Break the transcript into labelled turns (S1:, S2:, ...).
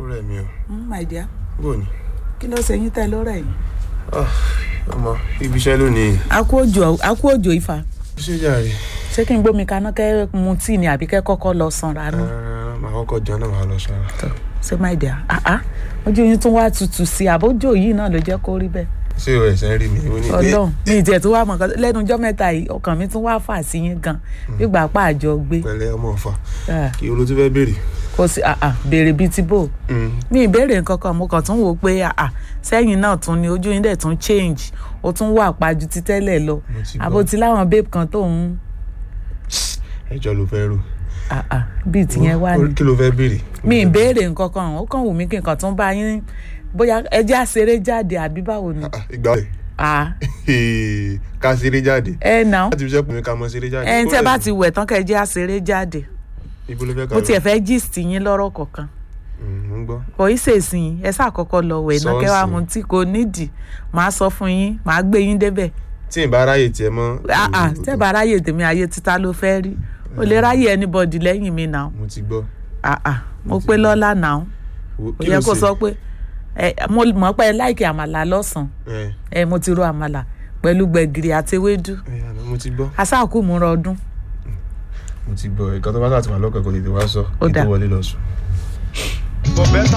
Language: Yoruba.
S1: ó rẹ̀ mí o
S2: Mm, my dear
S1: bó ni
S2: kí ló ṣe yín tẹ́ lọ́rọ̀ yìí.
S1: Ah, ọmọ ibi iṣẹ́ lónìí
S2: akú òjò akú òjò ifá
S1: ṣé jàre
S2: ṣé kí n gbómi kaná kẹ́ mu tíì ni àbí kẹ́ kọ́kọ́ lọ sanra nù.
S1: Ah, màá kọ́kọ́ jẹun náà màá lọ sára
S2: ṣé my dear ah ah ojú yín tún wá tutù sí i àbójú yìí náà ló jẹ́ kó rí bẹ́ẹ̀.
S1: ṣé o ẹ̀sẹ̀ ń rí mi ó ní pé
S2: ọlọ́run mi ìtẹ̀ tó wá mọ̀ nǹkan lẹ́nu ọjọ́ mẹ́ta yìí ọkàn mi tún wá fà sí yín gan nígbà pa àjọ gbé
S1: pẹ̀lẹ́ ọmọ ọ̀fà
S2: Ah,
S1: kí olú tún fẹ́ béèrè
S2: kò sí ah ah béèrè bíi ti bò
S1: Mm,
S2: mi ìbéèrè nǹkan kan mo kàn tún wò ó pé ah ah sẹ́yìn náà tún ni ojú yín dẹ̀ tún change ó tún wà pàjù ti tẹ́lẹ̀ lọ
S1: mo ti
S2: àbó
S1: gbọ́
S2: ti láwọn babe kan tó ń
S1: ẹjọ́ ló fẹ́ rò
S2: ah ah bíi tìyẹn wá ní.
S1: Ó- kí ló fẹ́ béèrè
S2: mi ìbéèrè nǹkan kan ó kàn wù mí kí nǹkan tún bá yín bóyá ẹjẹ́ àṣeré jáde àbí báwo ni.
S1: Ah, ah, ìgbà rẹ̀
S2: ah
S1: ká ṣeré jáde
S2: ẹ nà ó
S1: láti fi ṣẹ́kùn mi ká mọ ṣeré jáde
S2: ẹni
S1: Ó
S2: tẹ́
S1: rẹ̀
S2: bá
S1: mí.
S2: ti wẹ̀ tán kẹ́ ẹ jẹ́ àṣeré jáde
S1: ibo ló fẹ́ ká
S2: mo
S1: lọ?
S2: tiẹ̀ fẹ́ gist yín lọ́rọ̀ kọ̀ọ̀kan
S1: Mm, mo ń gbọ́
S2: kò í ṣèṣin ẹ ṣàkọ́kọ́ lọ wẹ̀ náà kẹ́ wàá
S1: Sọ́ọ̀sì.
S2: mu tí kò nídìí màá sọ fún yín màá gbé yín débẹ̀
S1: tí ì bá ráyè tiẹ̀ mọ́
S2: ah ah tẹ́ bá ráyè tèmi ayé títa ló fẹ́ rí o lè ráyè anybody lẹ́yìn mi náà
S1: mo ti gbọ́
S2: ah ah mo pé lọ́la náà
S1: Wo-
S2: kò
S1: kí
S2: yẹ
S1: ló
S2: kó
S1: ṣe?
S2: sọ pé ẹ mo mọ̀ pé ẹ láìkì àmàlà lọ́sàn-án
S1: ẹ
S2: ẹ mo ti ro àmàlà pẹ̀lú gbẹ̀gìrì àti ewédú
S1: ẹ àná mo ti gbọ́
S2: asáàkú múra ọdún
S1: mo ti gbọ́ ẹ̀ka tó bá sàtìmọ́ lọ́kàn kò tètè wá sọ
S2: Ó
S1: kí tó
S2: dáa.
S1: wọlé lọ sùn.